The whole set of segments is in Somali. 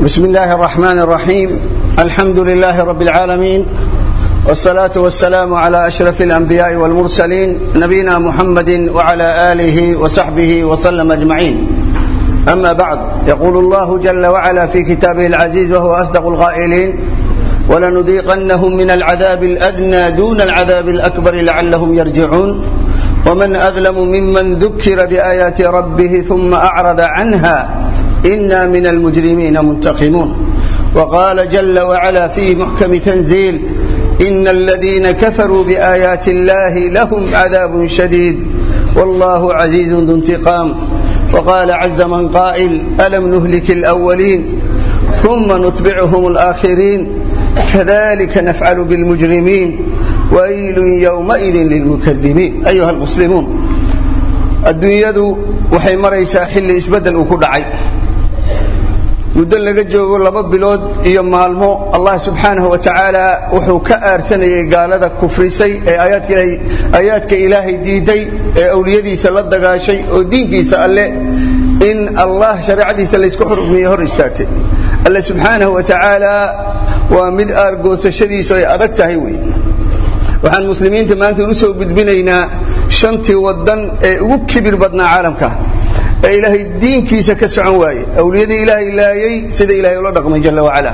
بسم الله الرحمن الرحيم الحمد لله رب العالمين والصلاة والسلام على أشرف الأنبياء والمرسلين نبينا محمد وعلى آله وصحبه وسلم أجمعين أما بعد يقول الله جل وعلا في كتابه العزيز وهو أصدق القائلين ولنذيقنهم من العذاب الأدنى دون العذاب الأكبر لعلهم يرجعون ومن أظلم ممن ذكر بآيات ربه ثم أعرض عنها إنا من المجرمين منتقمون وقال جل وعلا في محكم تنزيل إن الذين كفروا بآيات الله لهم عذاب شديد والله عزيز ذو انتقام وقال عز من قائل ألم نهلك الأولين ثم نتبعهم الآخرين كذلك نفعل بالمجرمين ويل يومئذ للمكذبين أيها المسلمون adduunyadu waxay maraysaa xilli isbeddel uu ku dhacay muddo laga joogo laba bilood iyo maalmo allah subxaanahu wa tacaala wuxuu ka aarsanayay gaalada kufrisay ee aayaadka ilaahay diiday ee awliyadiisa la dagaashay oo diinkiisa alle in allah shareecadiisa laysku xurmiye hor istaagtay alle subxaanahu wa tacaala waa mid aargoosashadiisu ay adag tahay wey waxaan muslimiinta maanta u soo gudbinaynaa shantii wadan ee ugu kibir badnaa caalamka ee ilaahay diinkiisa ka socon waaye awliyadii ilaahay laayay sida ilahay ula dhaqmay jala wacala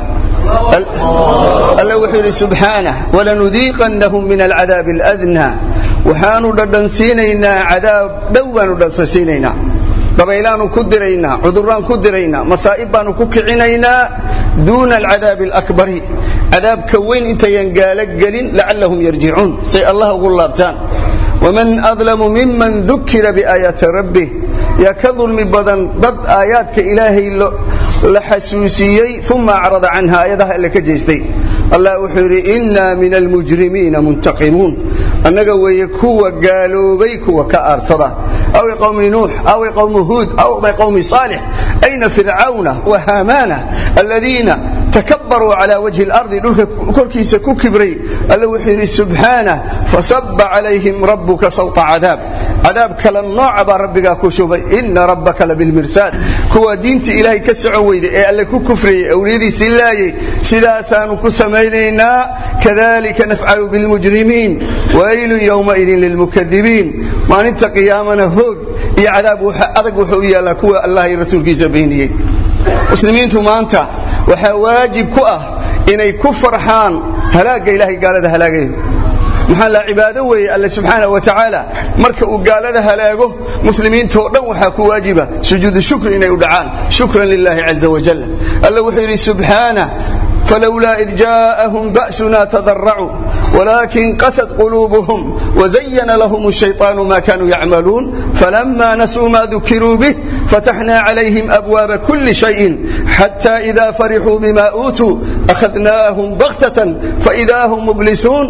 alle wuxuu yidhi subxaanah walanudiiqannahum min alcadaabi aladnaa waxaanu dhadhansiinaynaa cadaab dhow baanu dhadhansiinaynaa dabaylaanu ku diraynaa cuduraan ku diraynaa masaa'ib baanu ku kicinaynaa duuna alcadaabi alakbari cadaabka weyn intayan gaalo gelin lacallahum yarjicuun say allah ugu laabtaan waman adlamu miman dukira biaayaati rabbih yaa ka dulmi badan dad aayaadka ilaahay la xasuusiyey uma acrada canha aayadaha alle ka jeestay allah wuxuu yidhi innaa min almujrimiina muntaqimuun annaga weeye kuwa gaaloobay kuwa ka aarsada awi qawmi nuux awi qawmi huud aw qawmi saalix ayna fircawna wa haamaana aladiina takabaruu calaa wajhi اlardi dhulka korkiisa ku kibray alle wuxuu yidhi subxaanah fasaba calayhim rabbuka sawta cadaab cadaab kala nooca baa rabbigaa ku shubay ina rabbaka labilmirsaad kuwa diinta ilaahay ka socon weyday ee alle ku kufriyey awliyadiisii laayay sidaasaanu ku samaynaynaa kadalika nafcalu bilmujrimiin waylun yowmaidin lilmukadibiin maalinta qiyaamana hoog iyo cadaab adag wuxuu u yaallaa kuwa allah iyo rasuulkiisa beeniyey muslimiintu maanta waxaa waajib ku ah inay ku farxaan halaagga ilahay gaalada halaagayo maxaa la cibaado weeye alle subxaana wa tacaala marka uu gaalada halaago muslimiintao dhan waxaa ku waajiba sujuudu shukri inay u dhacaan shukran lilahi caza wajal alle wuxuu yidhi subxaana فلولا إذ جاءهم بأسنا تضرعوا ولكن قست قلوبهم وزين لهم الشيطان ما كانوا يعملون فلما نسوا ما ذكروا به فتحنا عليهم أبواب كل شيء حتى إذا فرحوا بما أوتوا أخذناهم بغتة فإذا هم مبلسون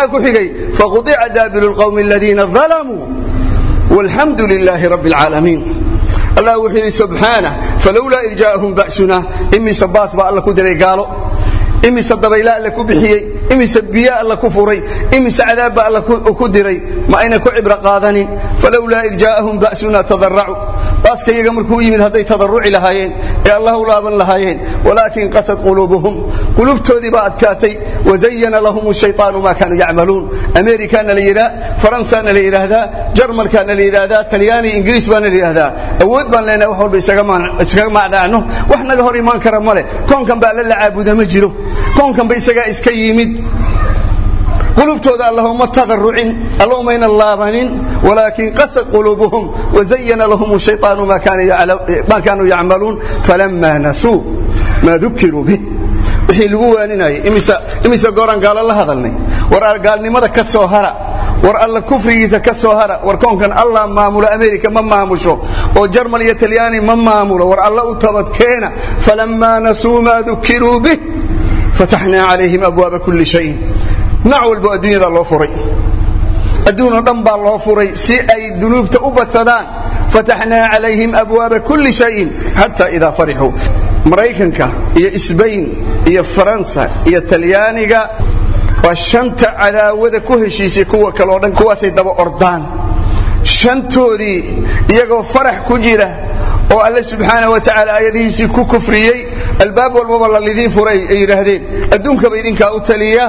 فقطع دابر القوم الذين ظلموا والحمد لله رب العالمين allah wuxuu yidhi subxaana falowlaa id jaa'ahum ba'suna imise baas baa alla ku diray gaalo imise dabayla alla ku bixiyey imise biyo alla ku furay imise cadaab baa alla ku diray ma ayna ku cibro qaadanin falowlaa id jaa'ahum ba'suna tadarracu baaska iyaga markuu yimid hadday tadarruci lahaayeen ee allah u laaban lahaayeen walaakin qasad quluubuhum qulubtoodii baa adkaatay wazayana lahum shayطaanu ma kaanuu yacmaluun amerikana la yidhaa faransana la yidhaahdaa jarmalkana la yidhaahdaa talyaani ingiriis baana la yidhaahdaa awood baan leenahay wax walba iskaga macdhaacno wax naga hor imaan kara male koonkan ba alla la caabuda ma jiro koonkanba isagaa iska yimid qulubtooda allahuma tadarucin allahumayna laabanin walaakin qasad quluubuhum wazayana lahum shayطaanu ma kaanuu yacmaluun falama nasuu maa dukiruu bih wixii lagu waaninayay imise gooraan gaalo la hadalnay war gaalnimada ka soo hara war alla kufrigiisa ka soo hara war koonkan allah maamulo amerika ma maamusho oo jarmal iyo talyaani ma maamulo war alla u tabadkeena falamaa nasuu maa dukiruu bih fataxnaa calayhim abwaaba kulli shayin dhinac walbo adduunyada loo furay adduunoo dhan baa loo furay si ay dunuubta u badsadaan fataxnaa calayhim abwaaba kulli shayin xata idaa farixuu maraykanka iyo sbayn iyo faransa iyo talyaaniga waa shanta cadaawada ku heshiisay kuwa kaleo dhan kuwaasay daba ordaan shantoodii iyagoo farax ku jira oo alle subxaana wa tacaala aayadihiisii ku kufriyey albaab walbaba lalidiin furay ay yidhaahdeen adduunkaba idinkaa u taliya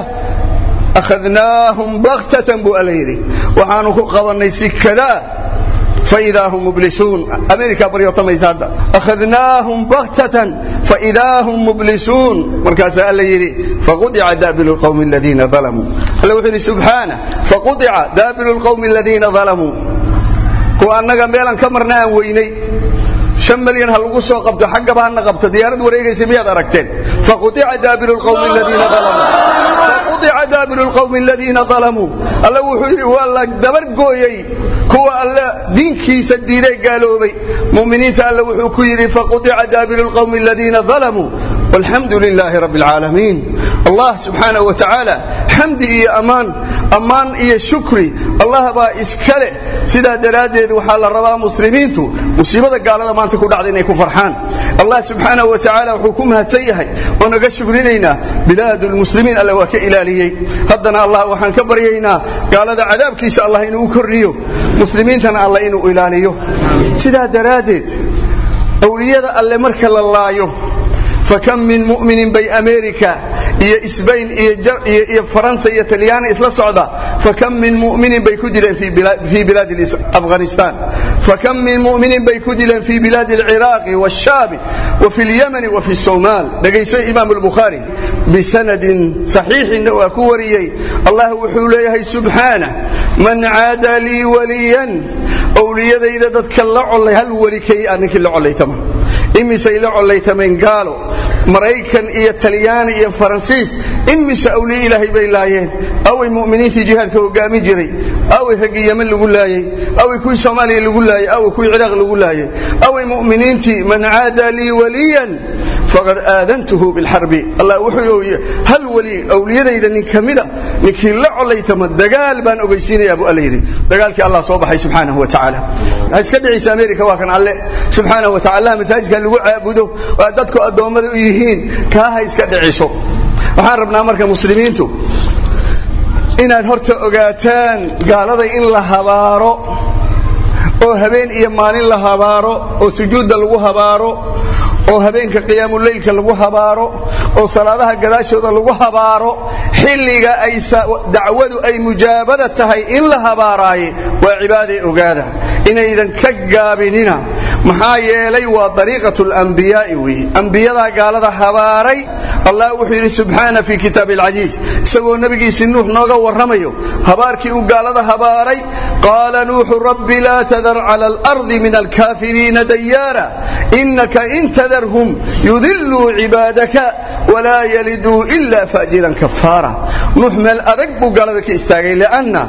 akhadnaahum baktatan buu alla yidhi waxaanu ku qabannay sikadaa faidaa hum mublisuun amerikaa baryotamaysa hadda akhadnaahum baktatan faidaa hum mublisuun markaasaa alla yidhi faqudica daabilu lqawmi aladiina dalamuu alla wuxuu yidhi subxaana faqudica daabilu lqawmi aladiina dalamuu kuwa annaga meelan ka marna aan weynay shan malyan ha lagu soo qabto xaggaba hana qabto diyaarad wareegaysa miyaad aragteen faqudica daabilu lqawmi aladiina dalamuu faqudica daabilu lqawmi aladiina dalamuu alla wuxuu yidhi waa la dabargooyey kuwa alle diinkiisa diiday gaaloobay muminiinta alle wuxuu ku yidhi faqudica daabilu lqawmi aladiina dalamuu walxamdu lilaahi rabbi alcaalamiin allah subxaanahu wa tacaala xamdi iyo ammaan ammaan iyo shukri allah baa iska leh sidaa daraaddeed waxaa la rabaa muslimiintu musiibada gaalada maanta ku dhacda inay ku farxaan allah subxaanahu wa tacaala wuxuu ku mahadsan yahay oo naga shukrinaynaa bilaadu lmuslimiin alle waa ka ilaaliyey haddana allah waxaan ka baryaynaa gaalada cadaabkiisa allah inuu u korriyo muslimiintana alla inuu ilaaliyo sidaa daraaddeed awliyada alle marka la laayo fakam min muminin bay america iyo sbain iyo faransa iyo talyaani isla socda fakam min muminin bay ku dileen fii bilaadi afghanistan fakam min muminin bay ku dileen fii bilaadi alciraaqi wاshaabi wa fi اlyamani wa fi somaal dhegayso imaam اlbukhaari bisanadin saxiixinna waa ku wariyey allah wuxuu leeyahay subxaanah man caada lii waliyan owliyadayda dadka la colay hal weli kay a ninkii la colaytama imisay la collaytameen gaalo maraykan iyo talyaani iyo faransiis imise awliye ilaahay bay laayeen away mu'miniintii jihaadka hogaamin jiray away raggii yeman lagu laayey away kuwii soomaaliya lagu laayey away kuwii ciraaq lagu laayey away mu'miniintii man caada lii waliyan faqad aadantuhu bilxarbi allah wuxuu hal weli awliyadayda nin ka mida ninkii la colaytama dagaal baan ogeysiinaya buu alla yidhi dagaalkii allah soo baxay subxaanahu wa tacaala ha iska dhicisa america waa kan alle subxaanahu wa tacala masaajidka lagu caabudo waa dadku addoommada u yihiin kaa ha iska dhiciso waxaan rabnaa marka muslimiintu inaad horta ogaataan gaalada in la habaaro oo habeen iyo maalin la habaaro oo sujuudda lagu habaaro oo habeenka qiyaamuleylka lagu habaaro oo salaadaha gadaashooda lagu habaaro xilliga ay dacwadu ay mujaabada tahay in la habaaraaye waa cibaaday ogaada inaydan ka gaabinina maxaa yeelay waa dariiqat lambiyaa'i weeye ambiyadaa gaalada habaaray allah wuxuu yidhi subxaana fii kitaabi alcasiis isagoo nebigiisii nuux nooga warramayo habaarkii uu gaalada habaaray qaala nuuxu rabbi laa tadar cala alardi min alkaafiriina dayaara inaka in tadarhum yudiluu cibaadaka walaa yaliduu ila faajiran kafaara nuux meel adag buu gaalada ka istaagay lianna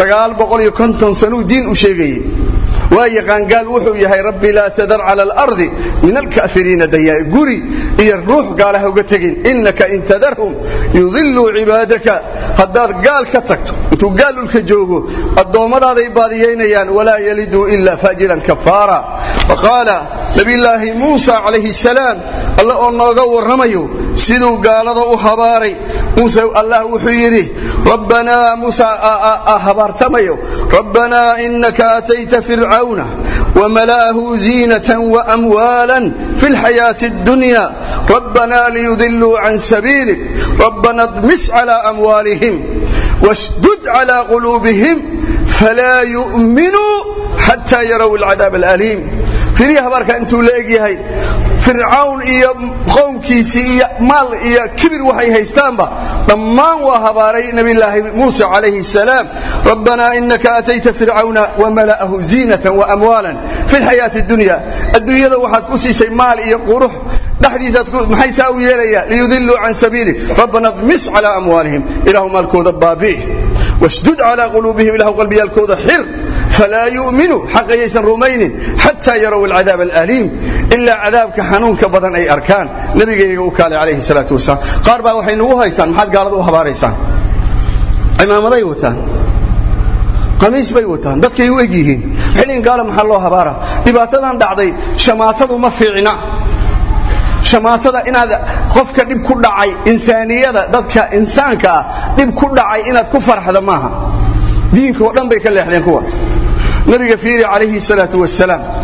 sanuu diin u sheegayey waa yaqaan gaal wuxuu yahay rabbi laa tadar cala alardi min alkaafiriina dayaa guri iyo ruux gaalaha uga tegin inaka in tadarhum yudiluu cibaadaka haddaad gaal ka tagto intuu gaal dhulka joogo addoommadaday baadiyaynayaan walaa yaliduu ila faajiran kafaara waqaala nabiyulaahi muusa calayhi salaam alle oo nooga warramayo siduu gaalada u habaaray muuse allah wuxuu yidhi rabbanaa muusa habaartamayo rabbanaa inaka aatayta fircawna wamala'ahu ziinatan waamwaalan fi lxayaati addunya rabbanaa liyudiluu can sabiilik rabbana dmis cala amwaalihim washdud cala quluubihim falaa yu'minuu xataa yarow alcadaab alaliim firihi habaarka intuu la egyahay fircawn iyo qowmkiisii iyo maal iyo kibir waxay haystaanba dhammaan waa habaaray nabilaahi muuse calayhi salaam rabbanaa inaka aatayta fircawna wamala'ahu ziinatan waamwaalan fi lxayaati dunya adduunyada waxaad ku siisay maal iyo qurux dhexdiisaad maxay saa u yeelaya liyudiluu can sabiili rabbana dmis cala amwaalihim ilahu maalkooda baabi'i washdud cala quluubihim ilahu qalbiyaalkooda xir falaa yu'minuu xaqayaysan rumaynin xataa yarow alcadaab alaliim ilaa cadaabka xanuunka badan ay arkaan nabigayga u kaalay calayhi salaatu wasalaam qaar baa waxay nagu haystaan maxaad gaalada u habaaraysaan cimaamaday wataan qamiis bay wataan dadkay u eg yihiin xilligan gaala maxaa loo habaara dhibaatadan dhacday shamaatadu ma fiicna shamaatada inaad qofka dhib ku dhacay insaaniyada dadka insaanka ah dhib ku dhacay inaad ku farxda maaha diinka oo dhan bay ka leexdeen kuwaas nabiga fiiri calayhi salaatu wasalaam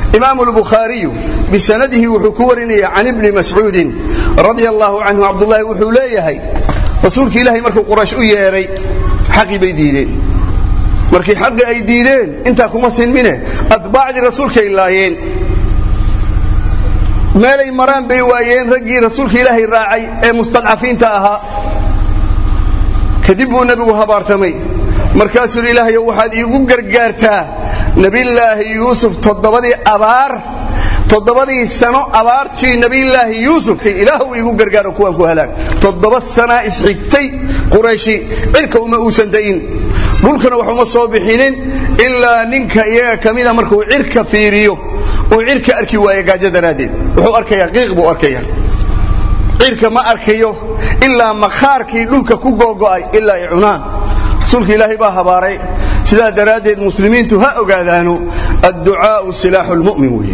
imaamu lbukhaariyu bisanadihi wuxuu ku warinaya can ibni mascuudin radia allahu canhu cabdullaahi wuxuu leeyahay rasuulka ilaahay markuu quraysh u yeedhay xaqii bay diideen markii xaqii ay diideen intaa kuma sinmine atbaacdii rasuulkay laayeen meelay maraan bay waayeen raggii rasuulka ilaahay raacay ee mustadcafiinta ahaa kadib buu nebigu habaartamay markaasuu yidhi ilaahayow waxaad iigu gargaartaa nebillaahi yuusuf toddobadii abaar toddobadii sano abaartii nebiyulaahi yuusuf ilaahw iigu gargaaro kuwaan ku halaag toddoba sanaa isxigtay qurayshi cirka uma uusan da'in dhulkana wax uma soo bixinin ilaa ninka iyaga ka mida markuu cirka fiiriyo uu cirka arki waaye gaajo daraaddeed wuxuu arkayaa qiiq buu arkaya cirka ma arkayo ilaa makhaarkii dhulka ku googo'ay ilaa ay cunaan rasuulka ilaahay baa habaaray sidaa daraaddeed muslimiintu ha ogaadaano adducaa'u silaaxu lmu'min weeye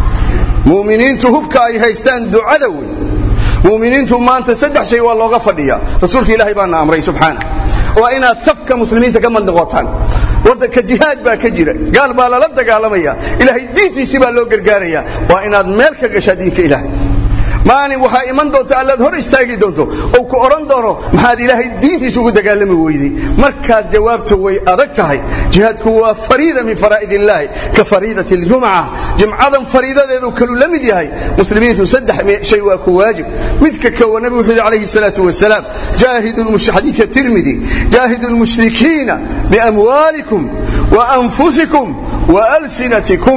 mu'miniintu hubka ay haystaan ducada wey mu'miniintu maanta saddex shay waa looga fadhiya rasuulka ilaahay baana amray subxaana waa inaad safka muslimiinta ka mid noqotaan waddanka jihaad baa ka jira gaal baa lala dagaalamaya ilaahay diintiisii baa loo gargaaraya waa inaad meel ka gashaa diinka ilaahay maalin waxaa iman doonta allaad hor istaagi doonto ou ku odhan doono maxaad ilaahay diintiisa ugu dagaalami weyday markaad jawaabta way adag tahay jihaadku waa fariida min faraa'id illaahi ka fariidati aljumca jimcadan fariidadeedu kalu la mid yahay muslimiintu saddex shay waa ku waajib midka kowa nabigu wuxuu yidhi calayhi salaatu wasalaam jaahidu xadiidka tirmidi jaahidu lmushrikiina biamwaalikum wa anfusikum wa alsinatikum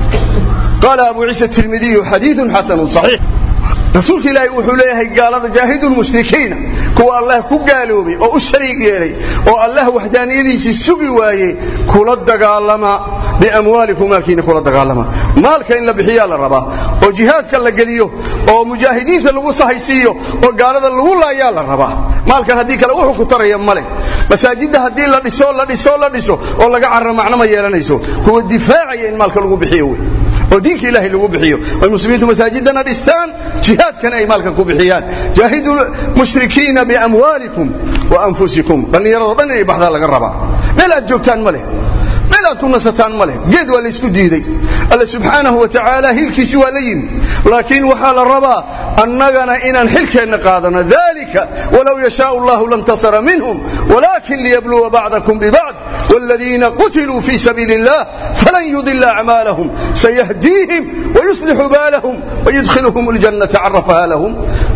qaala abu ciisa tirmidiyu xadiidun xasanu saxiix rasuulka ilaahay wuxuu leeyahay gaalada jaahidu lmushrikiina kuwa allah ku gaaloobay oo u shariig yeelay oo allah waxdaaniyadiisii sugi waayey kula dagaalama biamwaalikum maalkiina kula dagaalama maalka in la bixiyaa la rabaa oo jihaadka la geliyo oo mujaahidiinta lagu sahaysiiyo oo gaalada lagu laayaa la rabaa maalkan haddii kale wuxuu ku taraya ma leh masaajidda haddii la dhiso la dhiso la dhiso oo laga carra macno ma yeelanayso kuwa difaacaya in maalka lagu bixiyo wey oo diinka ilaahay lagu bixiyo oy muslimiintu masaajidana dhistaan jihaadkana ay maalka ku bixiyaan jaahidu mushrikiina biamwaalikum wa anfusikum dhallinyaradoo dhan inay baxdaa laga rabaa meel aad joogtaan ma leh meel aad ku nasataan ma leh geed waa laysku diiday alle subxaanahu wa tacaala hilkiisi waa la yimi laakiin waxaa la rabaa annagana inaan xilkeenna qaadano dalika walow yashaau allahu lantasara minhum walakin liyabluwa bacdakum bibacd والذين قتلوا في سبيل الله فلن يضل أعمالهم سيهديهم ويصلح بالهم ويدخلهم الجنة عرفها لهم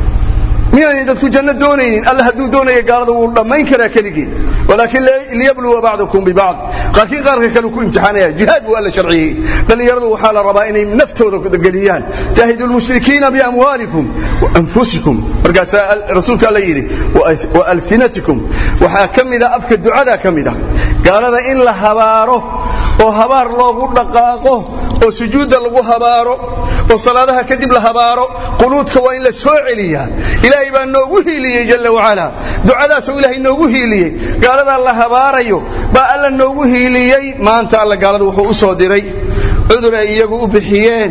miyaanay dadku janno doonaynin alla hadduu doonaya gaalada wuu dhammayn karaa keligii walaakin liyabluwa bacdukum bibacd qaarkiin qaarka kale ku imtixaanaya jihaad buu alla sharciyey dhallinyaradu waxaa la rabaa inay naftooda geliyaan jaahidu lmushrikiina biamwaalikum waanfusikum markaasaa rasuulka alla yidhi wa alsinatikum waxaa ka mida afka ducadaa ka mid ah gaalada in la habaaro oo habaar loogu dhaqaaqo oo sujuudda lagu habaaro oo salaadaha kadib la habaaro qunuudka waa in la soo celiyaa ilaahay baa noogu hiiliyey jalla wacalaa ducadaasoo ilaahay noogu hiiliyey gaaladaa la habaarayo baa alla noogu hiiliyey maanta alla gaalada wuxuu u soo diray cudur ay iyagu u bixiyeen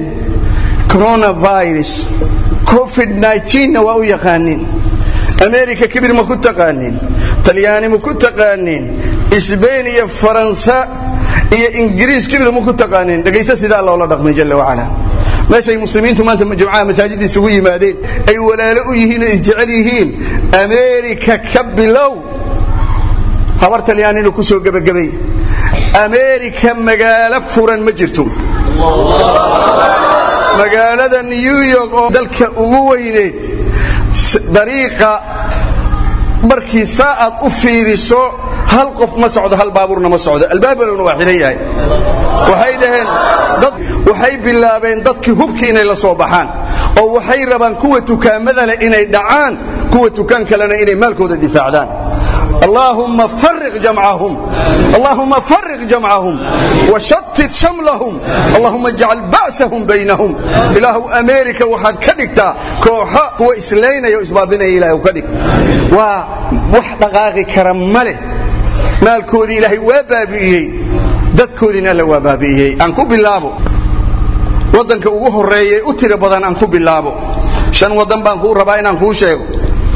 coronavirus covid na waa u yaqaaniin amerika kibir ma ku taqaaniin talyaani ma ku taqaaniin isbayn iyo faransa iyo ingiriis kibir ma ku taqaaniin dhegaysta sidaa loola dhaqmay jalla wacalaa meeshay muslimiintu maanta jumcaha masaajidda isugu yimaadeen ay walaalo u yihiin oo isjecel yihiin ameerika ka bilow habar talyaanina ku soo gebagabay ameerika magaalo furan ma jirto magaalada new york oo dalka ugu weyneed dariiqa markii saa aad u fiiriso hal qof ma socdo hal baabuurna ma socdo albaabbalowna waa xihan yahay waxay dhaheen waxay bilaabeen dadkii hubkii inay la soo baxaan oo waxay rabaan kuwa tukaamada leh inay dhacaan kuwa tukaan kalena inay maalkooda difaacdaan اللهم فرق جمعهم اللهم فرق جمعهم وشتت شملهم اللهم اجعل بأسهم بينهم إله أمريكا وحد كدكتا كوحا هو إسلينا يو إسبابنا إله كدك ووحد غاغي كرم مله maalkoodii ilaahay waa baabi'iyey dadkoodiina alla waa baabi'iyey aan ku bilaabo waddanka ugu horreeyay u tiro badan aan ku bilaabo shan waddan baan kuu rabaa inaan kuu sheego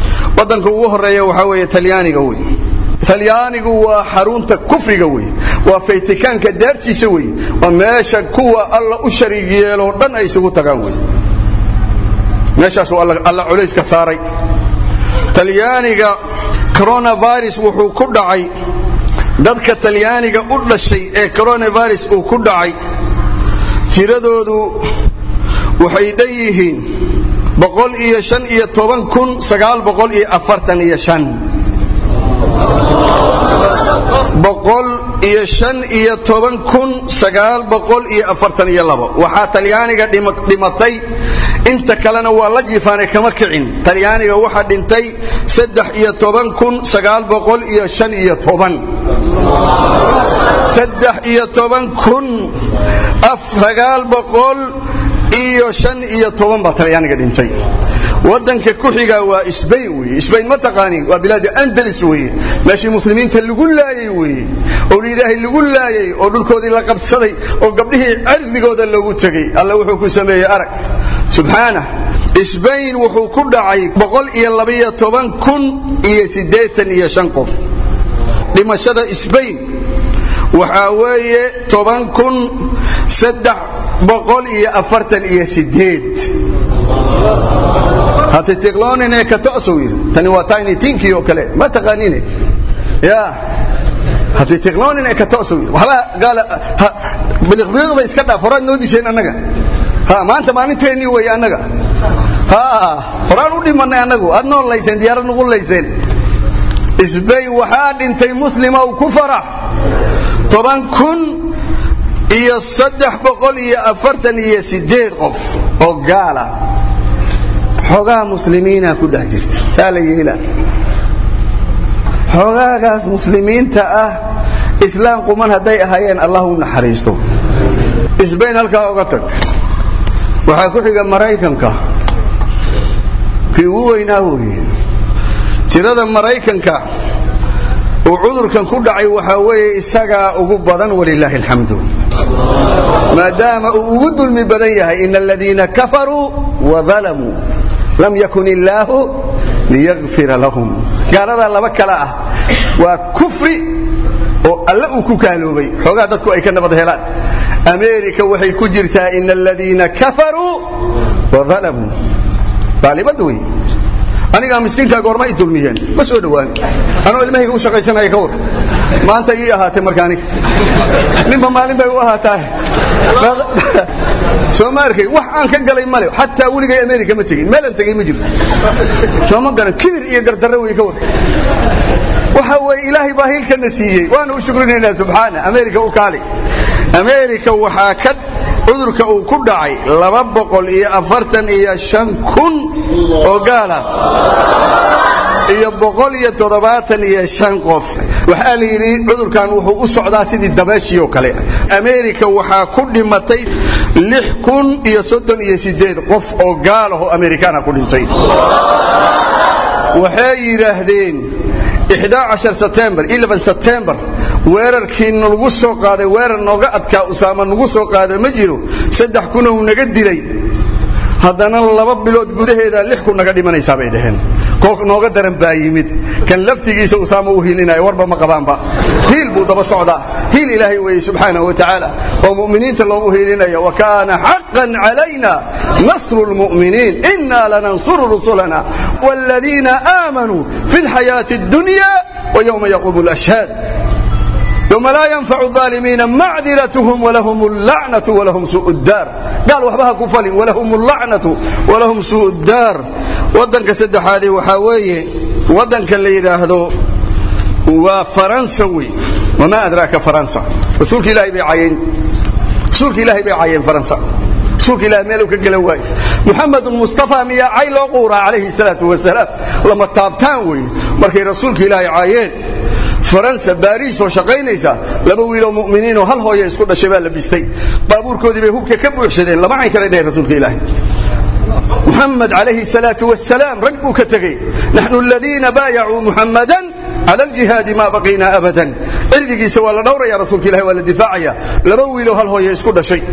waddanka ugu horreeya waxaa weeye talyaaniga wey talyaanigu waa xarunta kufriga wey waa faytikaanka daartiisa wey waa meesha kuwa alla u shariig yeeloo dhan ay isugu tagaan wey meeshaasuu alla culayska saaray talyaaniga coronavirus wuxuu ku dhacay dadka talyaaniga u dhashay ee coronavirus uu ku dhacay tiradoodu waxay dhan yihiin boqol iyo shan iyo toban kun sagaal boqol iyo afartan iyo shan boqol iyo shan iyo toban kun sagaal boqol iyo afartan iyo labo waxaa talyaaniga dhimatay inta kalena waa la jiifaanay kama kicin talyaaniga waxaa dhintay saddex iyo toban kun sagaal boqol iyo shan iyo toban saddex iyo toban kun sagaal boqol iyo shan iyo toban baa talyaaniga dhintay wadanka ku xiga waa sbain weye sbain ma taqaanin waa bilaad andalus weye meeshii muslimiinta lagu laayey weye owliyadaahay lagu laayey oo dhulkoodii la qabsaday oo gabdhihii cirdigooda loogu tegey alla wuxuu ku sameeyey arag subxaana sbain wuxuu ku dhacay boqol iyo labaiyo toban kun iyo siddeetan iyo shan qof dhimashada sbain waxaa weeye toban kun saddex boqol iyo afartan iyo sideed hatitiqloonine katosow yidhi tani waa tiny tinkii oo kale ma taqaanine ya hatitiqloonine katosow yidhi waxba gaala biliqbiliqda iska dhaaf horaad noo disheen annaga ha maanta maalinteennii weeye annaga ha horaan u dhimannay annagu aad noo layseen diyaarad nugu layseen isbayn waxaa dhintay muslimow ku farax toban kun iyo saddex boqol iyo afartan iyo sideed qof oo gaala xoogaha muslimiina ku dhex jirta saa la yeela xoogaagaas muslimiinta ah islaam quman hadday ahaayeen allah u naxariisto isbayn halkaa oga tag waxaa ku xiga maraykanka kii ugu weynaa weeye tirada maraykanka uu cudurkan ku dhacay waxaa weeye isagaa ugu badan walilaahi alxamdu maadaama uu ugu dulmi badan yahay ina aladiina kafaruu wadalamuu lam yakun illaahu liyakfira lahum gaaladaa laba kale ah waa kufri oo alle uu ku kaaloobay xoogaha dadku ay ka nabad helaan ameerika waxay ku jirtaa ina aladiina kafaruu wadalamuu baalibadda wey anigaa miskiinkaa goorma i dulmiyeen ma soo dhowaan anoo ilmahayga u shaqaysanaya ka war maanta ii ahaatay marka aniga ninba maalin bay u ahaataa soo ma arkay wax aan ka galay male xataa weligay america ma tegin meelaan tegay ma jirto soo ma garan kibir iyo gardarre wey ka war waxa weeye ilaahay baa hilkana siiyey waana u shukrinaynaa subxaana america u kaali america waxaa ka cudurka uu ku dhacay laba boqol iyo afartan iyo shan kun oo gaala iyo boqol iyo toddobaatan iyo shan qof waxaa la yidhi cudurkan wuxuu u socdaa sidii dabeeshii oo kale america waxaa ku dhimatay lix kun iyo soddon iyo sideed qof oo gaalaho amerikaana ku dhintay waxay yidhaahdeen setembar setembar weerarkii nagu soo qaaday weerar nooga adkaa usaama nagu soo qaada ma jiro saddex kuna uu naga dilay haddana laba bilood gudaheeda lix ku naga dhimanaysaa bay dhaheen koo nooga daran baa yimid kan laftigiisa usaama u hiilinaya warba ma qabaanba hiil buu daba socdaa hiil ilaahay weeye subxaanahu wa tacaala oo mu'miniinta loogu hiilinaya wa kaana xaqan calayna nasru lmu'miniin inna lanansuru rusulana waaladiina aamanuu fi lxayaati addunya wa yowma yaquumu lashhaad yowma laa yanfacu aalimiina macdiratuhum walahum lacnatu walahum suu daar gaal waxba ha ku falin walahum lacnatu walahum suu daar wadanka saddexaadi waxaa weeye wadanka la yidhaahdo waa faransa wey wamaa adraaka faransa rasuulka ilaahay bay caayeen rasuulka ilaahay bay caayeen faransa rasuulka ilahay meel uu ka gela waaye muxamedun mustafa miyaa cay loo quuraa calayhi salaatu wasalaam lama taabtaan wey markay rasuulka ilaahay caayeen faransa baariis oo shaqaynaysa laba wiiloo muminiinoo hal hooya isku dhashay baa la bistay baabuurkoodii bay hubka ka buuxsadeen lama cayn kara dhahe rasuulka ilaahay muxamed calayhi salaau wasalaam rag buu ka tegey naxnu aladiina baayacuu muxamadan cala aljihaadi maa baqiynaa abadan cirdigiisa waa la dhowraya rasuulka ilahi waa la difaacaya laba wiiloo hal hooya isku dhashay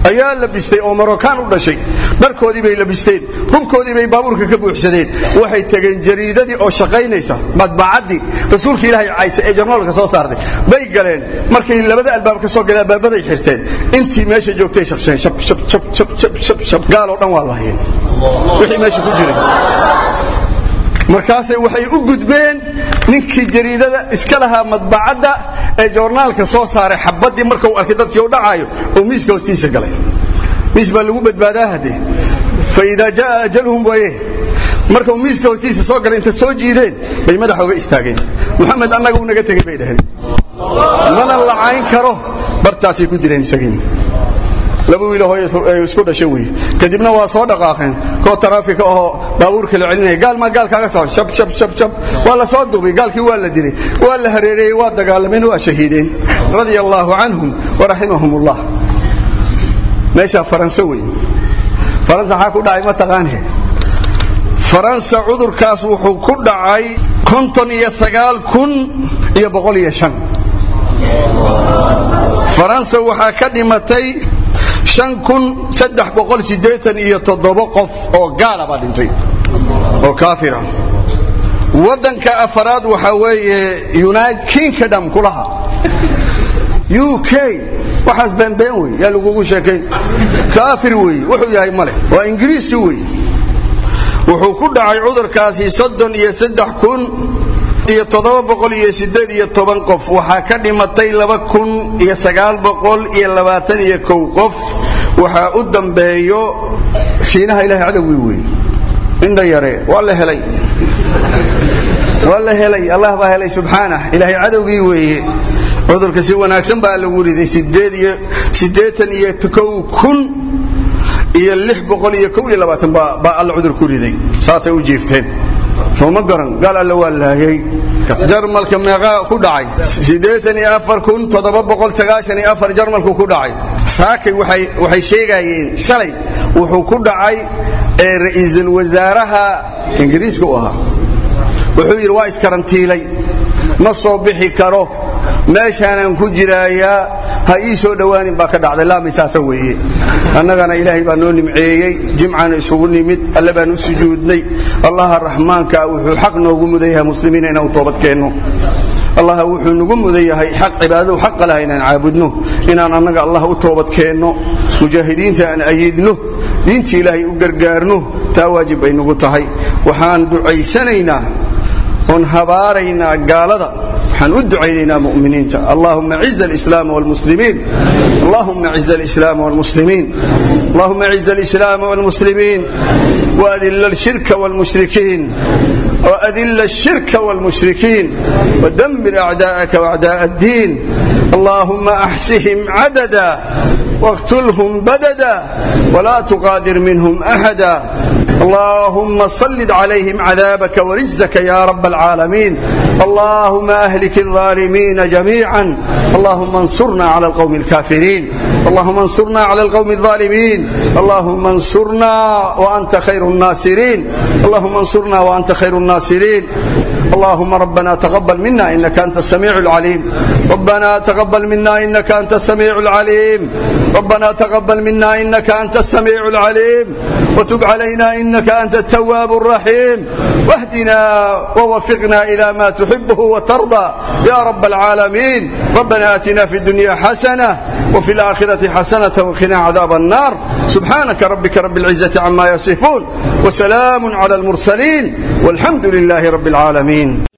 ayaa labistay oo marokaan u dhashay dharkoodii bay labisteen hubkoodii bay baabuurka ka buuxsadeen waxay tageen jariidadii oo shaqaynaysa madbacaddii rasuulka ilaahay caysa ee jarnaalka soo saartay bay galeen markay labada albaab ka soo galeen albaabaday xirteen intii meesha joogtay shaqsheen shab shab shab shab shab shab shab gaaloo dhan waa lahayeen wixii meesha ku jiray markaasay waxay u gudbeen ninkii jariidada iska lahaa madbacadda ee joornaalka soo saaray xabaddii markau arkay dadkii u dhacaayo oo miiska hoostiisa galay miis baa lagu badbaadaa haddee fa idaa jaa ajaluhum waaye markau miiska hoostiisa soo galay inta soo jiideen bay madaxa uga istaageen muxamed annaga u naga tegey bay dhaheen mana lacayn karo bartaasay ku dileen isagiin laba wiil hooy isku dhashay wey kadibna waa soo dhaqaaqeen koo taraafika ahoo baabuurka la celinaya gaal maa gaal kaaga soo shab shab shab shab waa la soo duubay gaalkii waa la dilay waa la hareereeyey waa dagaalameen waa shahiideen radia allaahu canhum waraximahum ullah meeshaa faranse wey faransa maxaa ku dhacay ma taqaane faransa cudurkaas wuxuu ku dhacay konton iyo sagaal kun iyo boqol iyo shan faransa waxaa ka dhimatay shan kun saddex boqol siddeetan iyo toddobo qof oo gaala baa dhintay oo kaafira waddanka afaraad waxaa weeye united kingdom kulaha u k waxaas beenbeen wey yaa lagugu sheekayn kaafir weeye wuxuu yahay male waa ingiriiski weeye wuxuu ku dhacay cudurkaasi soddon iyo saddex kun iyo toddoba boqol iyo siddeed iyo toban qof waxaa ka dhimatay laba kun iyo sagaal boqol iyo labaatan iyo kow qof waxaa u dambeeyo shiinaha ilahay cadowgii weeye indha yare waa la helay waa la helay allah baa helay subxaanah ilaahay cadowgii weeye cudurka si wanaagsan baa lagu riday siddeetan iyo kow kun iyo lix boqol iyo kow iyo labaatan baa alla cudur ku riday saasay u jiifteen sooma garan gaal alla waa laayay jarmalka meeqaa ku dhacay siddeetan iyo afar kun toddoba boqol sagaashan iyo afar jarmalku ku dhacay saakay waxay sheegayeen shalay wuxuu ku dhacay ee ra'iisul wasaaraha ingiriiska u ahaa wuxuu yidhi waa iskarantiilay ma soo bixi karo meeshaanaan ku jiraayaa ha ii soo dhowaanin baa ka dhacday laamisaasa weeye annagana ilaahay baa noo nimceeyey jimcana isugu nimid alle baan u sujuudnay allaha raxmaankaa wuxuu xaq noogu mudan yahay muslimiina inaan u toobadkeenno allaha wuxuu nagu mudan yahay xaq cibaadadu xaqa laha inaan caabudno inaan annaga allah u toobadkeenno mujaahidiinta aan ayidno diinta ilaahay u gargaarno taa waajib bay nagu tahay waxaan ducaysanaynaa oon habaaraynaa gaalada waxaan u ducaynaynaa muminiinta allahuma ciz alislaam wlmuslimiin allahuma ciz alislaam wlmuslimiin allahuma ciz alislaam wlmuslimiin waadilla alshirka wlmushrikiin وأذل الشرك والمشركين ودمر أعداءك وأعداء الدين اللهم أحسهم عددا واقتلهم بددا ولا تغادر منهم أحدا اللهم صلد عليهم عذابك ورجزك يا رب العالمين اللهم أهلك الظالمين جميعا اللهم انصرنا على القوم الكافرين اللهم انصرنا على القوم الظالمين اللهم انصرنا وأنت خير الناصرين اللهم انصرنا وأنت خير الناصرين اللهم ربنا تقبل منا إنك أنت السميع العليم ربنا تقبل منا إنك أنت السميع العليم ربنا تقبل منا إنك أنت السميع العليم وتب علينا إنك أنت التواب الرحيم واهدنا ووفقنا إلى ما تحبه وترضى يا رب العالمين ربنا آتنا في الدنيا حسنة وفي الآخرة حسنة وقنا عذاب النار سبحانك ربك رب العزة عما يصفون وسلام على المرسلين والحمد لله رب العالمين